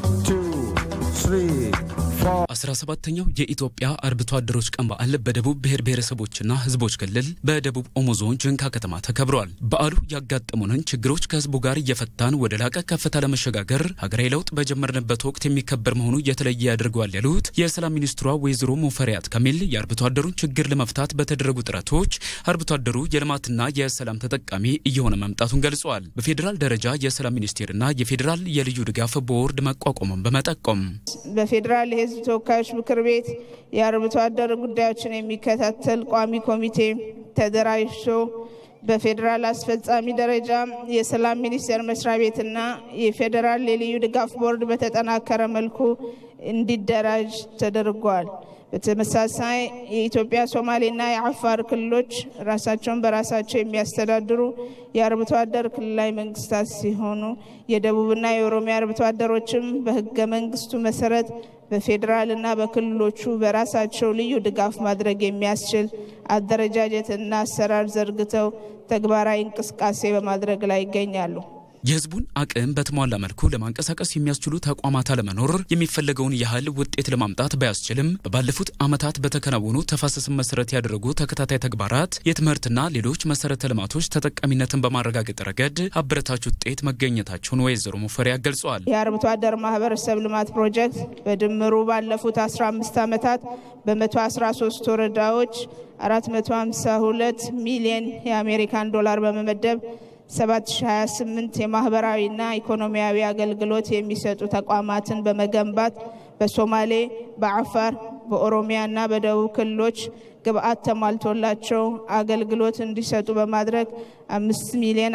አስራ ሰባተኛው የኢትዮጵያ አርብቶ አደሮች ቀን በዓል በደቡብ ብሔር ብሔረሰቦችና ሕዝቦች ክልል በደቡብ ኦሞ ዞን ጅንካ ከተማ ተከብሯል። በዓሉ ያጋጠሙንን ችግሮች ከሕዝቡ ጋር እየፈታን ወደ ላቀ ከፍታ ለመሸጋገር ሀገራዊ ለውጥ በጀመርንበት ወቅት የሚከበር መሆኑ የተለየ ያደርገዋል ያሉት የሰላም ሚኒስትሯ ወይዘሮ ሙፈሪያት ካሚል የአርብቶ አደሩን ችግር ለመፍታት በተደረጉ ጥረቶች አርብቶ አደሩ የልማትና የሰላም ተጠቃሚ እየሆነ መምጣቱን ገልጸዋል። በፌዴራል ደረጃ የሰላም ሚኒስቴርና የፌዴራል የልዩ ድጋፍ ቦርድ መቋቋሙን በመጠቆም በፌዴራል የህዝብ ተወካዮች ምክር ቤት የአርብቶ አደር ጉዳዮችን የሚከታተል ቋሚ ኮሚቴ ተደራጅቶ በፌዴራል አስፈጻሚ ደረጃ የሰላም ሚኒስቴር መስሪያ ቤትና የፌዴራል የልዩ ድጋፍ ቦርድ በተጠናከረ መልኩ እንዲደራጅ ተደርጓል። በተመሳሳይ የኢትዮጵያ ሶማሌና የአፋር ክልሎች ራሳቸውን በራሳቸው የሚያስተዳድሩ የአርብቶ አደር ክልላዊ መንግስታት ሲሆኑ የደቡብና የኦሮሚያ አርብቶ አደሮችም በህገ መንግስቱ መሰረት በፌዴራልና በክልሎቹ በራሳቸው ልዩ ድጋፍ ማድረግ የሚያስችል አደረጃጀትና አሰራር ዘርግተው ተግባራዊ እንቅስቃሴ በማድረግ ላይ ይገኛሉ። የህዝቡን አቅም በተሟላ መልኩ ለማንቀሳቀስ የሚያስችሉ ተቋማት አለመኖር የሚፈለገውን ያህል ውጤት ለማምጣት ባያስችልም ባለፉት ዓመታት በተከናወኑ ተፋሰስን መሰረት ያደረጉ ተከታታይ ተግባራት የትምህርትና ሌሎች መሰረተ ልማቶች ተጠቃሚነትን በማረጋገጥ ረገድ አበረታች ውጤት መገኘታቸውን ወይዘሮ ሙፈሪያ ገልጸዋል። የአርብቶ አደር ማህበረሰብ ልማት ፕሮጀክት በድምሩ ባለፉት 15 ዓመታት በ113 ወረዳዎች 452 ሚሊዮን የአሜሪካን ዶላር በመመደብ 7028 የማህበራዊና ኢኮኖሚያዊ አገልግሎት የሚሰጡ ተቋማትን በመገንባት በሶማሌ፣ በአፋር፣ በኦሮሚያና በደቡብ ክልሎች ግብአት ተሟልቶላቸው አገልግሎት እንዲሰጡ በማድረግ 5 ሚሊዮን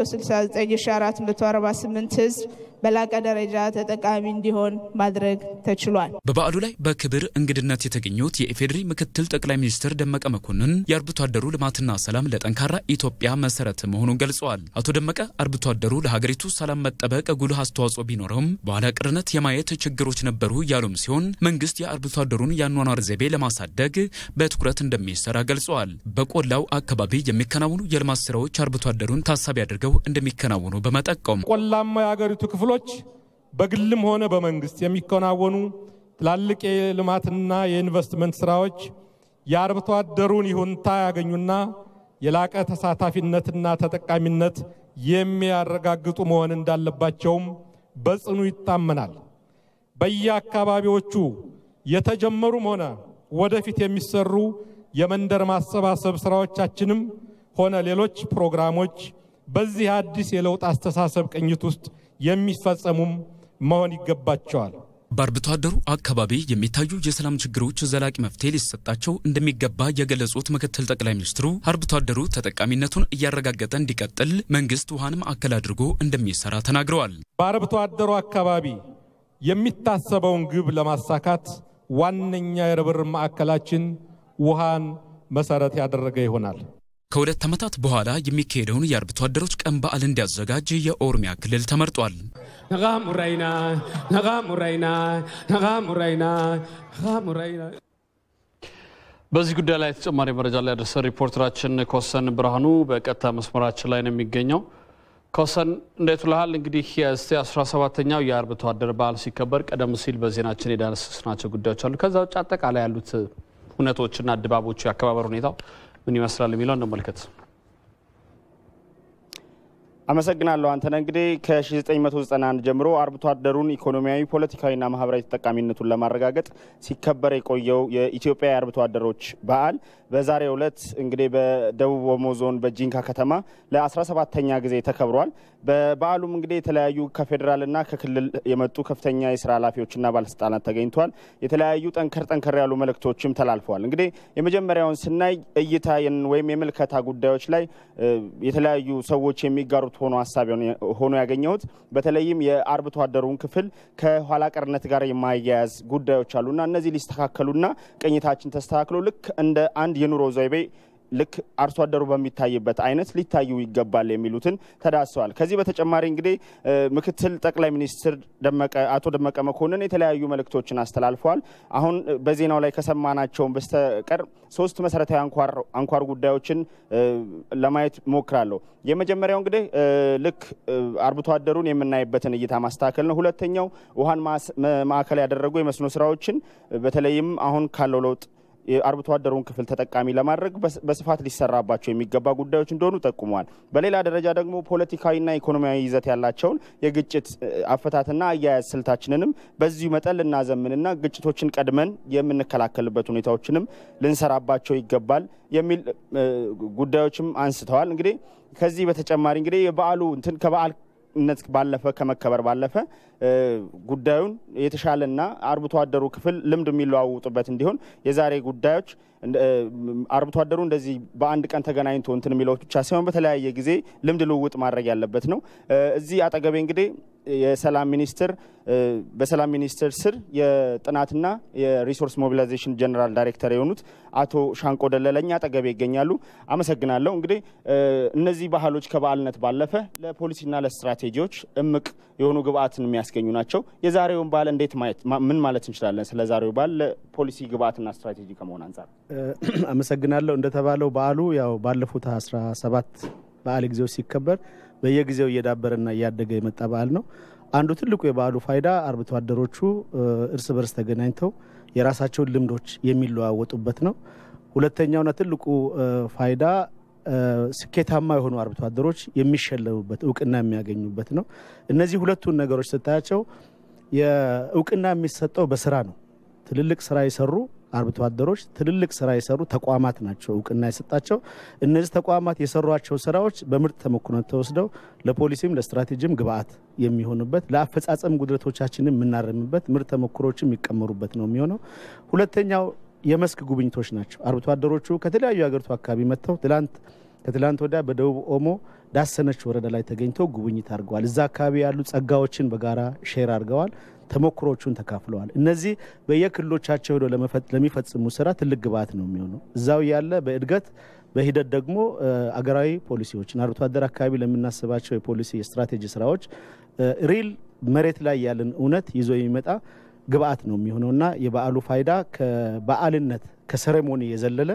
169448 ህዝብ በላቀ ደረጃ ተጠቃሚ እንዲሆን ማድረግ ተችሏል። በበዓሉ ላይ በክብር እንግድነት የተገኙት የኢፌዴሪ ምክትል ጠቅላይ ሚኒስትር ደመቀ መኮንን የአርብቶ አደሩ ልማትና ሰላም ለጠንካራ ኢትዮጵያ መሰረት መሆኑን ገልጸዋል። አቶ ደመቀ አርብቶ አደሩ ለሀገሪቱ ሰላም መጠበቅ ጉልህ አስተዋጽኦ ቢኖረውም በኋላ ቅርነት የማየት ችግሮች ነበሩ ያሉም ሲሆን መንግስት የአርብቶ አደሩን የአኗኗር ዘይቤ ለማሳደግ በትኩረት እንደሚሰራ ገልጸዋል። በቆላው አካባቢ የሚከናወኑ የልማት ስራዎች አርብቶ አደሩን ታሳቢ አድርገው እንደሚከናወኑ በመጠቆም ቆላማ የሀገሪቱ ክፍሎች በግልም ሆነ በመንግስት የሚከናወኑ ትላልቅ የልማትና የኢንቨስትመንት ስራዎች የአርብቶ አደሩን ይሁንታ ያገኙና የላቀ ተሳታፊነትና ተጠቃሚነት የሚያረጋግጡ መሆን እንዳለባቸውም በጽኑ ይታመናል። በየአካባቢዎቹ የተጀመሩም ሆነ ወደፊት የሚሰሩ የመንደር ማሰባሰብ ስራዎቻችንም ሆነ ሌሎች ፕሮግራሞች በዚህ አዲስ የለውጥ አስተሳሰብ ቅኝት ውስጥ የሚፈጸሙም መሆን ይገባቸዋል። በአርብቶ አደሩ አካባቢ የሚታዩ የሰላም ችግሮች ዘላቂ መፍትሄ ሊሰጣቸው እንደሚገባ የገለጹት ምክትል ጠቅላይ ሚኒስትሩ አርብቶ አደሩ ተጠቃሚነቱን እያረጋገጠ እንዲቀጥል መንግስት ውሃን ማዕከል አድርጎ እንደሚሰራ ተናግረዋል። በአርብቶ አደሩ አካባቢ የሚታሰበውን ግብ ለማሳካት ዋነኛ የርብርብ ማዕከላችን ውሃን መሰረት ያደረገ ይሆናል። ከሁለት ዓመታት በኋላ የሚካሄደውን የአርብቶ አደሮች ቀን በዓል እንዲያዘጋጅ የኦሮሚያ ክልል ተመርጧል። በዚህ ጉዳይ ላይ ተጨማሪ መረጃ ላይ ያደረሰን ሪፖርተራችን ኮሰን ብርሃኑ በቀጥታ መስመራችን ላይ ነው የሚገኘው። ኮሰን እንዴት ውለሃል? እንግዲህ የእስቲ 17ኛው የአርብቶ አደር በዓል ሲከበር ቀደም ሲል በዜናችን የዳሰስናቸው ጉዳዮች አሉ። ከዛ ውጭ አጠቃላይ ያሉት ሁነቶችና ድባቦቹ የአከባበር ሁኔታው ምን ይመስላል የሚለው እንመልከት። አመሰግናለሁ አንተነህ። እንግዲህ ከ1991 ጀምሮ አርብቶ አደሩን ኢኮኖሚያዊ፣ ፖለቲካዊና ማህበራዊ ተጠቃሚነቱን ለማረጋገጥ ሲከበር የቆየው የኢትዮጵያ የአርብቶ አደሮች በዓል በዛሬው ዕለት እንግዲህ በደቡብ ኦሞ ዞን በጂንካ ከተማ ለ17ተኛ ጊዜ ተከብሯል። በበዓሉም እንግዲህ የተለያዩ ከፌዴራልና ከክልል የመጡ ከፍተኛ የስራ ኃላፊዎችና ባለስልጣናት ተገኝተዋል። የተለያዩ ጠንከር ጠንከር ያሉ መልእክቶችም ተላልፈዋል። እንግዲህ የመጀመሪያውን ስናይ እይታ ወይም የምልከታ ጉዳዮች ላይ የተለያዩ ሰዎች የሚጋሩት ሆኖ ሀሳብ ሆኖ ያገኘሁት በተለይም የአርብቶ አደሩን ክፍል ከኋላ ቀርነት ጋር የማያያዝ ጉዳዮች አሉና እነዚህ ሊስተካከሉና ቅኝታችን ተስተካክሎ ልክ እንደ አንድ የኑሮ ዘይቤ ልክ አርሶ አደሩ በሚታይበት አይነት ሊታዩ ይገባል የሚሉትን ተዳስሰዋል። ከዚህ በተጨማሪ እንግዲህ ምክትል ጠቅላይ ሚኒስትር አቶ ደመቀ መኮንን የተለያዩ መልእክቶችን አስተላልፈዋል። አሁን በዜናው ላይ ከሰማናቸውን በስተቀር ሶስት መሰረታዊ አንኳር ጉዳዮችን ለማየት ሞክራለሁ። የመጀመሪያው እንግዲህ ልክ አርብቶ አደሩን የምናይበትን እይታ ማስተካከል ነው። ሁለተኛው ውሃን ማዕከል ያደረጉ የመስኖ ስራዎችን በተለይም አሁን ካለው ለውጥ የአርብቶ አደሩን ክፍል ተጠቃሚ ለማድረግ በስፋት ሊሰራባቸው የሚገባ ጉዳዮች እንደሆኑ ጠቁመዋል። በሌላ ደረጃ ደግሞ ፖለቲካዊና ኢኮኖሚያዊ ይዘት ያላቸውን የግጭት አፈታትና አያያዝ ስልታችንንም በዚሁ መጠን ልናዘምንና ግጭቶችን ቀድመን የምንከላከልበት ሁኔታዎችንም ልንሰራባቸው ይገባል የሚል ጉዳዮችም አንስተዋል። እንግዲህ ከዚህ በተጨማሪ እንግዲህ የበዓሉ እንትን ከበዓል ነት ባለፈ ከመከበር ባለፈ ጉዳዩን የተሻለና አርብቶ አደሩ ክፍል ልምድ የሚለዋውጡበት እንዲሆን የዛሬ ጉዳዮች አርብቶ አደሩ እንደዚህ በአንድ ቀን ተገናኝቶ እንትን የሚለው ብቻ ሳይሆን በተለያየ ጊዜ ልምድ ልውውጥ ማድረግ ያለበት ነው። እዚህ አጠገቤ እንግዲህ የሰላም ሚኒስትር በሰላም ሚኒስቴር ስር የጥናትና የሪሶርስ ሞቢላይዜሽን ጀነራል ዳይሬክተር የሆኑት አቶ ሻንቆ ደለለኛ አጠገቤ ይገኛሉ። አመሰግናለሁ። እንግዲህ እነዚህ ባህሎች ከበዓልነት ባለፈ ለፖሊሲና ለስትራቴጂዎች እምቅ የሆኑ ግብአትን የሚያስገኙ ናቸው። የዛሬውን በዓል እንዴት ማየት ምን ማለት እንችላለን? ስለ ዛሬው በዓል ለፖሊሲ ግብአትና ስትራቴጂ ከመሆን አንጻር አመሰግናለሁ። እንደተባለው በዓሉ ያው ባለፉት አስራ ሰባት በዓል ጊዜዎች ሲከበር በየጊዜው እየዳበረና እያደገ የመጣ በዓል ነው። አንዱ ትልቁ የበዓሉ ፋይዳ አርብቶ አደሮቹ እርስ በርስ ተገናኝተው የራሳቸውን ልምዶች የሚለዋወጡበት ነው። ሁለተኛውና ትልቁ ፋይዳ ስኬታማ የሆኑ አርብቶ አደሮች የሚሸለሙበት እውቅና የሚያገኙበት ነው። እነዚህ ሁለቱን ነገሮች ስታያቸው የእውቅና የሚሰጠው በስራ ነው። ትልልቅ ስራ የሰሩ አርብቶ አደሮች ትልልቅ ስራ የሰሩ ተቋማት ናቸው እውቅና የሰጣቸው። እነዚህ ተቋማት የሰሯቸው ስራዎች በምርጥ ተሞክሮ ተወስደው ለፖሊሲም ለስትራቴጂም ግብአት የሚሆኑበት ለአፈጻጸም ጉድለቶቻችንን የምናረምበት ምርጥ ተሞክሮች የሚቀመሩበት ነው የሚሆነው። ሁለተኛው የመስክ ጉብኝቶች ናቸው። አርብቶ አደሮቹ ከተለያዩ የሀገሪቱ አካባቢ መጥተው ትላንት ከትላንት ወዲያ በደቡብ ኦሞ ዳሰነች ወረዳ ላይ ተገኝተው ጉብኝት አድርገዋል። እዛ አካባቢ ያሉ ጸጋዎችን በጋራ ሼር አድርገዋል። ተሞክሮቹን ተካፍለዋል። እነዚህ በየክልሎቻቸው ሄደው ለሚፈጽሙ ስራ ትልቅ ግብአት ነው የሚሆነው። እዛው ያለ በእድገት በሂደት ደግሞ አገራዊ ፖሊሲዎችን አርብቶ አደር አካባቢ ለምናስባቸው የፖሊሲ የስትራቴጂ ስራዎች ሪል መሬት ላይ ያለን እውነት ይዞ የሚመጣ ግብአት ነው የሚሆነው እና የበዓሉ ፋይዳ ከበዓልነት ከሰሬሞኒ የዘለለ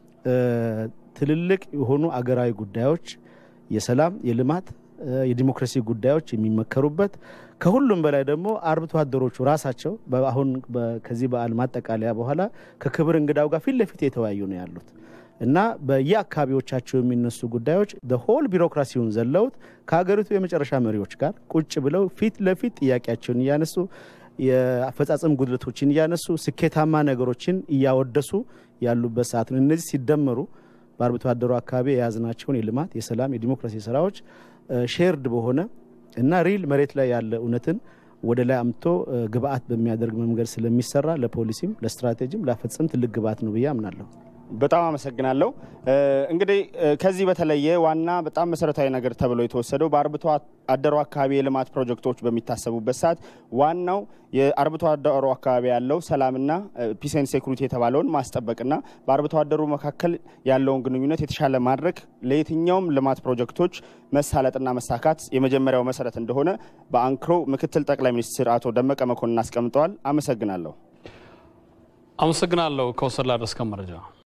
ትልልቅ የሆኑ አገራዊ ጉዳዮች የሰላም፣ የልማት፣ የዲሞክራሲ ጉዳዮች የሚመከሩበት ከሁሉም በላይ ደግሞ አርብቶ አደሮቹ ራሳቸው አሁን ከዚህ በዓል ማጠቃለያ በኋላ ከክብር እንግዳው ጋር ፊት ለፊት የተወያዩ ነው ያሉት እና በየአካባቢዎቻቸው የሚነሱ ጉዳዮች ሆል ቢሮክራሲውን ዘለውት ከሀገሪቱ የመጨረሻ መሪዎች ጋር ቁጭ ብለው ፊት ለፊት ጥያቄያቸውን እያነሱ የአፈጻጸም ጉድለቶችን እያነሱ ስኬታማ ነገሮችን እያወደሱ ያሉበት ሰዓት ነው። እነዚህ ሲደመሩ በአርብቶ አደሩ አካባቢ የያዝናቸውን የልማት፣ የሰላም፣ የዲሞክራሲ ስራዎች ሼርድ በሆነ እና ሪል መሬት ላይ ያለ እውነትን ወደ ላይ አምጥቶ ግብአት በሚያደርግ መንገድ ስለሚሰራ ለፖሊሲም ለስትራቴጂም ላፈጸም ትልቅ ግብአት ነው ብዬ አምናለሁ። በጣም አመሰግናለሁ። እንግዲህ ከዚህ በተለየ ዋና በጣም መሰረታዊ ነገር ተብሎ የተወሰደው በአርብቶ አደሩ አካባቢ የልማት ፕሮጀክቶች በሚታሰቡበት ሰዓት ዋናው የአርብቶ አደሩ አካባቢ ያለው ሰላምና ፒስ ኤንድ ሴኩሪቲ የተባለውን ማስጠበቅና በአርብቶ አደሩ መካከል ያለውን ግንኙነት የተሻለ ማድረግ ለየትኛውም ልማት ፕሮጀክቶች መሳለጥና መሳካት የመጀመሪያው መሰረት እንደሆነ በአንክሮ ምክትል ጠቅላይ ሚኒስትር አቶ ደመቀ መኮንን አስቀምጠዋል። አመሰግናለሁ። አመሰግናለሁ ከወሰድ ላደረስከን መረጃ